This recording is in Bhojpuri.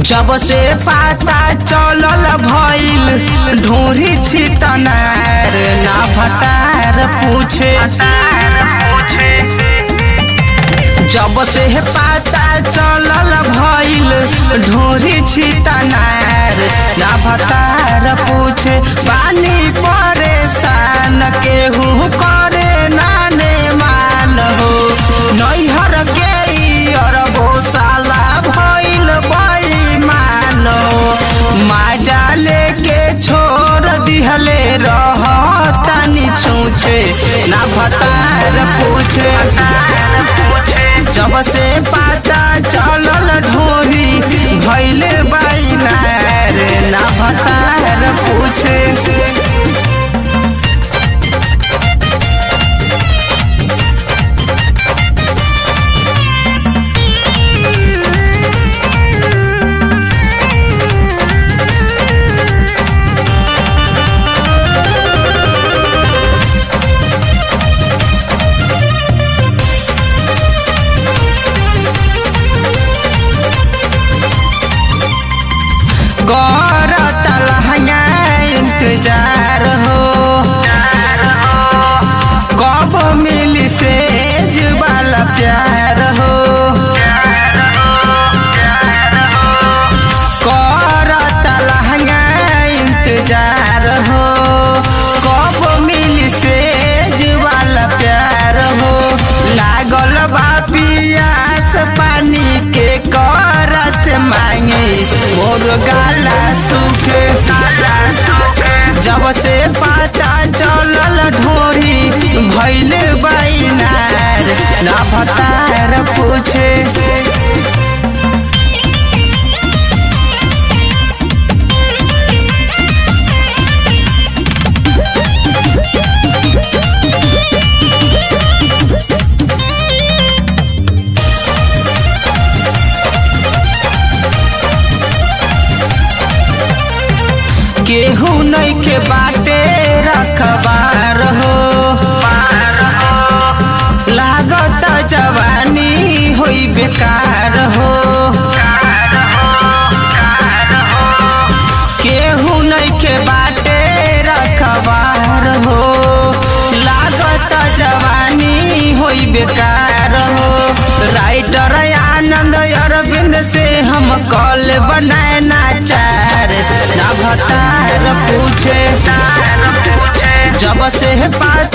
जब से पता चलल भइल ढूंढी छितनार ना भतार पूछे जब से पता चलल भइल ढूंढी छितनार ना भतार पूछे पानी परेशान केहू करे नाने मान हो नैहर के ई अरबो साला भइल बेईमान हो माजा लेके छोड़ दिहले रह तनी छूछे ना भतार पूछे जब से पता चलल ढोरी भैल बैनार ना भतार पूछे गौर तलहंगा इंतजार हो कब मिली सेज वाला प्यार हो कर तलहंगा इंतजार हो कब मिली सेज वाला प्यार हो लागल बा पियास पानी के कर से मांगे मोर गाला सूखे जब से पता चलल ढोरी भैल बैनार ना भतार पूछे केहू नहीं के बाटे रखबार हो लागत जवानी होई बेकार हो केहू नहीं के बाटे रखबार हो लागत जवानी होई बेकार हो राइटर आनंद अरविंद से हम कॉल बनाए नाचार ना भतार पूछे जब से पता